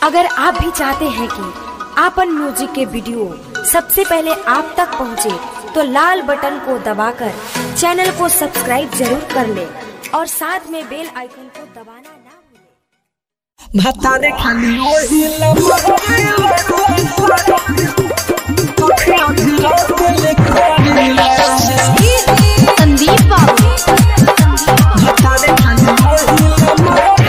अगर आप भी चाहते हैं कि आपन म्यूजिक के वीडियो सबसे पहले आप तक पहुंचे, तो लाल बटन को दबाकर चैनल को सब्सक्राइब जरूर कर ले और साथ में बेल आइकन को दबाना ना भूलें। भातारे खाली ओही संदीप बाबू भातारे खाली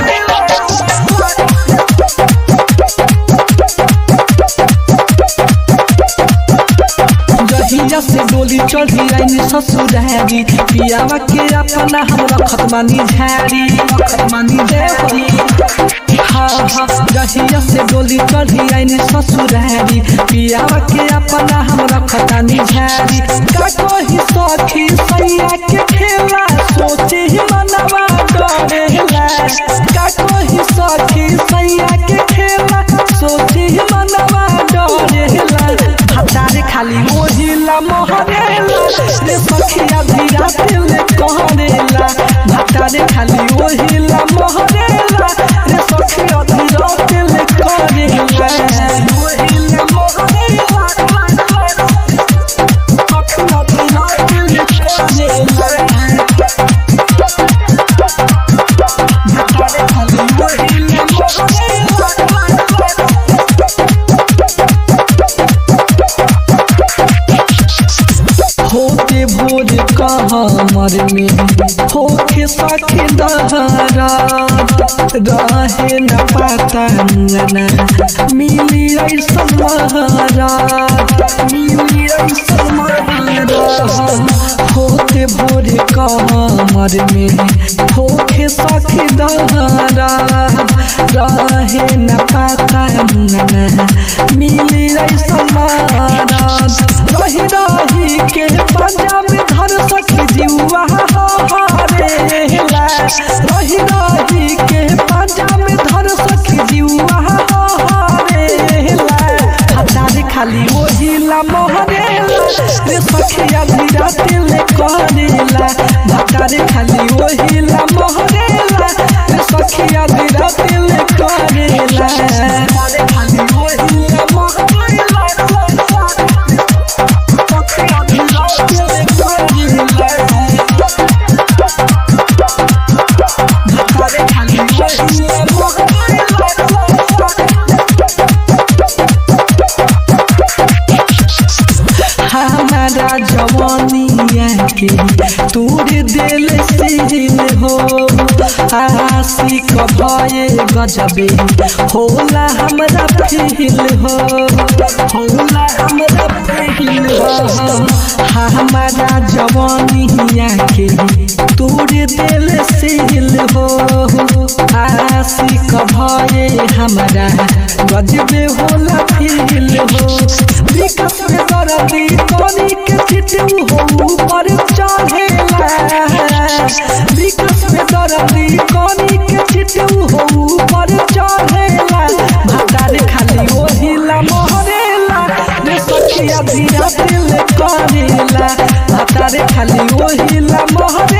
जहिया से डोली चढ़ी आईनी ससुरारी पियावा के अपना हम रखत मानी झारी रखत मानी देवरी हाँ हाँ जहिया से डोली चढ़ी आईनी ससुरारी पियावा के अपना हम रखत मानी झारी का कोई सखी सैया के खेला सोचे ही मनवा डरेला का कोई सखी सैया के खेला सोचे ही मनवा डरेला हतारे खाली ओहिला मोहरेला रे सखिया धीरा दिल कहरेला हतारे खाली ओहिला मोहरेला रे सखिया धीरा दिल कहरेला ओहिला मोहरेला सखिया धीरा दिल कहरेला हतारे खाली ओहिला मोहरेला होते भोर कमर में होके सखे दहरा रहे न पाता अंगना मिली ऐसन महारा मिली ऐसन महारा होते भोर कमर में होके सखे दहरा रहे न पाता अंगना मिली ऐसन महारा रही रही के पंजा में धर सखी जीवा हारेला रही रही के पंजा में धर सखी जीवा हारेला हजारे खाली ओहिला मोहरेला रे सखिया धीरा दिल करेला हजारे खाली ओहिला मोहरेला रे सखिया धीरा दिल करेला हजारे खाली ओहिला मोहरेला हमारा जवानिया के तूर दिल सिल हो आशिक भये गजबे होला हमरा फील हो होला हमरा फील हो हमारा जवानिया के तूर दिल सिल हो आशिक भये हमरा गजबे होला फील हो विकास में दरदी कोनी के चिटू हो ऊपर चढ़ेला विकास में दरदी कोनी के चिटू हो ऊपर चढ़ेला भातारे खाली ओहिला मोहरेला रे सखिया धीरा दिल करेला भातारे खाली ओहिला मोहरेला